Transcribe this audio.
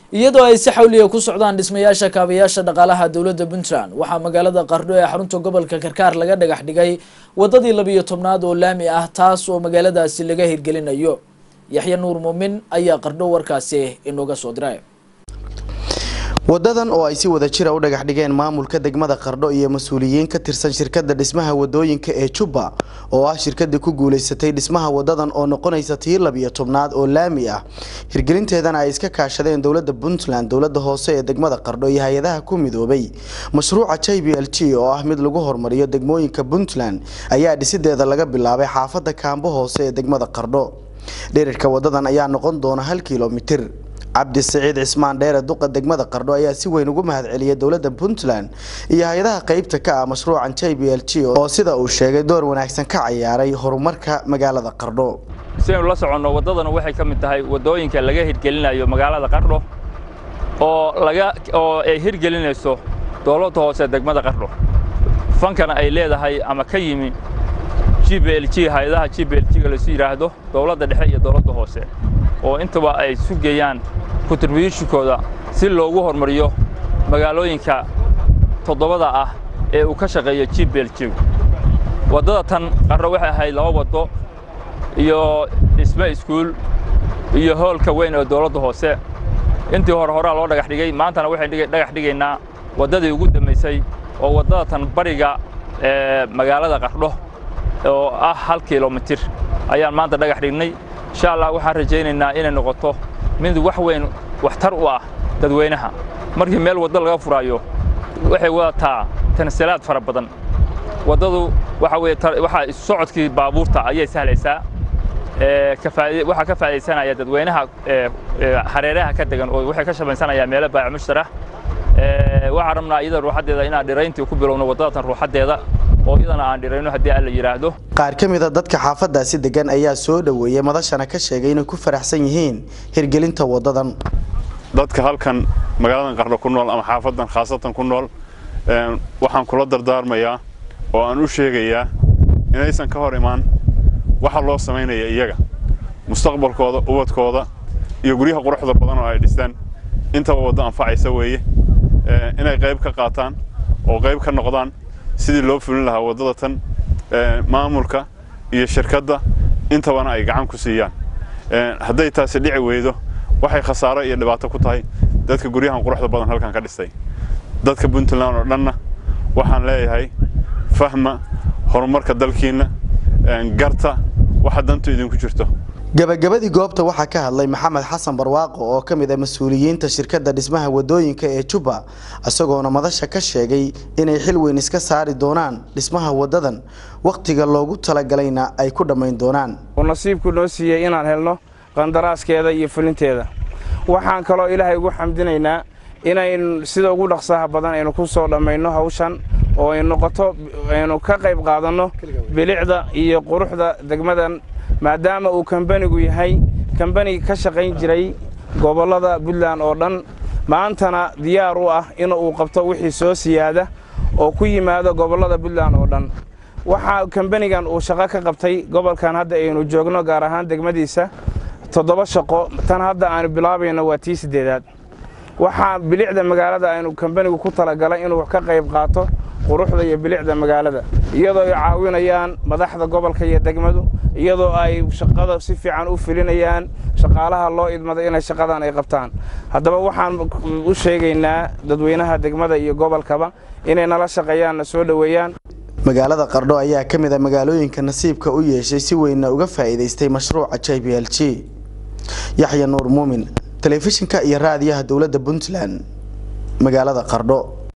iyadoo ay si xawliya ku socdaan dhismayaasha kaabayaasha dhaqaalaha dowladda puntland waxaa magaalada qardho ee xarunta gobolka karkaar laga dhagax dhigay wadadii labiyo tobnaad oo laami ah taas oo magaaladaasi laga hirgelinayo yaxya nuur muumin ayaa qardho warkaasi inooga soo diray wadadan oo ay si wada jira u dhagax dhigeen maamulka degmada qardho iyo mas-uuliyiin ka tirsan shirkadda dhismaha wadooyinka ee jubba oo ah shirkadii ku guuleysatay dhismaha wadadan oo noqonaysa tii labiyo tobnaad oo laami ah hirgelinteedana ay iska kaashadeen dowladda puntland dowladda hoose ee degmada qardho iyo hay-adaha ku midoobay mashruuca j b l g oo ah mid lagu horumariyo degmooyinka puntland ayaa dhisideeda laga bilaabay xaafadda kaambo hoose ee degmada qardho dherarka wadadan ayaa noqon doona hal kilomitir cabdi siciid cismaan dheere duqa degmada qardho ayaa si weyn ugu mahadceliyay dowladda puntland iyo hay-adaha qeybta ka ah mashruucan j b l g oo sida uu sheegay door wanaagsan ka ciyaaray horumarka magaalada qardho si aynu la soconno waddadanu waxay ka mid tahay waddooyinka laga hirgelinayo magaalada qardho oo laga oo ay hirgelinayso dowladda hoose degmada qardho fankana ay leedahay ama ka yimi g b l g hay-adaha g b l g-ga laisu yidhaahdo dowladda dhexe iyo dowladda hoose oo intaba ay sugayaan kontribuushnkooda si loogu hormariyo magaalooyinka toddobada ah ee uu ka shaqeeyo g b l g waddada tan qardho waxay ahayd laba waddo iyo dhisme iskuul iyo hoolka weyn ee dowladda hoose intii hore horaa loo dhagax dhigay maantana waxay dhagax dhigaynaa waddadii ugu dambaysay oo waddada tan bariga ee magaalada qardho oo ah hal kilomitir ayaan maanta dhagax dhignay insha allah waxaan rajaynaynaa inay noqoto mid wax weyn waxtar u ah dadweynaha markii meel waddo laga furaayo waxay wadataa tansilaad fara badan waddadu waxa weye waxaa isu socodkii baabuurta ayay sahlaysaa waxaa ka faa'idaysanaya dadweynaha hareeraha ka degan oo waxay ka shabaysanayaan meelo baac mushtarah waxaan rabnaa iyada ruuxaddeeda inaan dhirayntii ku bilowno waddadatan ruuxaddeeda oo iyadana aan dhirayno haddii alla yidhaahdo qaar ka mid a dadka xaafadaasi degan ayaa soo dhoweeyey madashana ka sheegay inay ku faraxsan yihiin hirgelinta wadadan dadka halkan magaaladan qardho ku nool ama xaafadan khaasatan ku nool waxaan kula dardaarmayaa oo aan u sheegayaa inaysan ka hor imaan waxa loo samaynaya iyaga mustaqbalkooda ubadkooda iyo guryaha quruxda badan oo ay dhistaan intaba waddo anfacaysa weeye inay qayb ka qaataan oo qayb ka noqdaan sidii loo fulin lahaa waddada tan maamulka iyo shirkadda intabana ay gacan ku siiyaan hadday taasi dhici weydo waxay khasaaro iyo dhibaato ku tahay dadka guryahan quruxda badan halkan ka dhistay dadka puntland oo dhanna waxaan leeyahay fahma horumarka dalkiinna garta waxa dantu idinku jirto gabagabadii goobta waxaa ka hadlay maxamed xasan barwaaqo oo ka mid ah mas-uuliyiinta shirkadda dhismaha wadooyinka ee jubba isagoona madasha ka sheegay inay xil weyn iska saari doonaan dhismaha wadadan wakhtiga loogu talagalayna ay ku dhammayn doonaan uu nasiibku noo siiyey inaan helno qandaraaskeeda iyo fulinteeda waxaan kaloo ilaahay ugu xamdinaynaa inaynu sida ugu dhaqsaha badan aynu ku soo dhammayno hawshan oo ay noqoto aynu ka qayb qaadanno bilicda iyo quruxda degmadan maadaama uu kambanigu yahay kambani ka shaqayn jiray gobollada puntland oo dhan maantana diyaar u ah in uu qabto wixii soo siyaada oo ku yimaado gobollada puntland oo dhan waxaa kambanigan uu shaqo ka qabtay gobolkan hadda aynu joogno gaar ahaan degmadiisa toddoba shaqo tan hadda aanu bilaabayno waa tii siddeedaad waxaa bilicda magaalada aynu kambanigu ku talagalay inuu ka qayb qaato quruxda iyo bilicda magaalada iyadoo ay caawinayaan madaxda gobolka iyo degmadu iyadoo ay shaqada si fiican u filinayaan shaqaalaha loo idmaday inay shaqadan ay qabtaan haddaba waxaan u sheegaynaa dadweynaha degmada iyo gobolkaba inay nala shaqeeyaan na soo dhoweeyaan magaalada qardho ayaa ka mid a magaalooyinka nasiibka u yeeshay si weynna uga faa'iidaystay mashruuca j b l g yaxya nuur muumin telefishinka iyo raadiyaha dowladda puntland magaalada qardho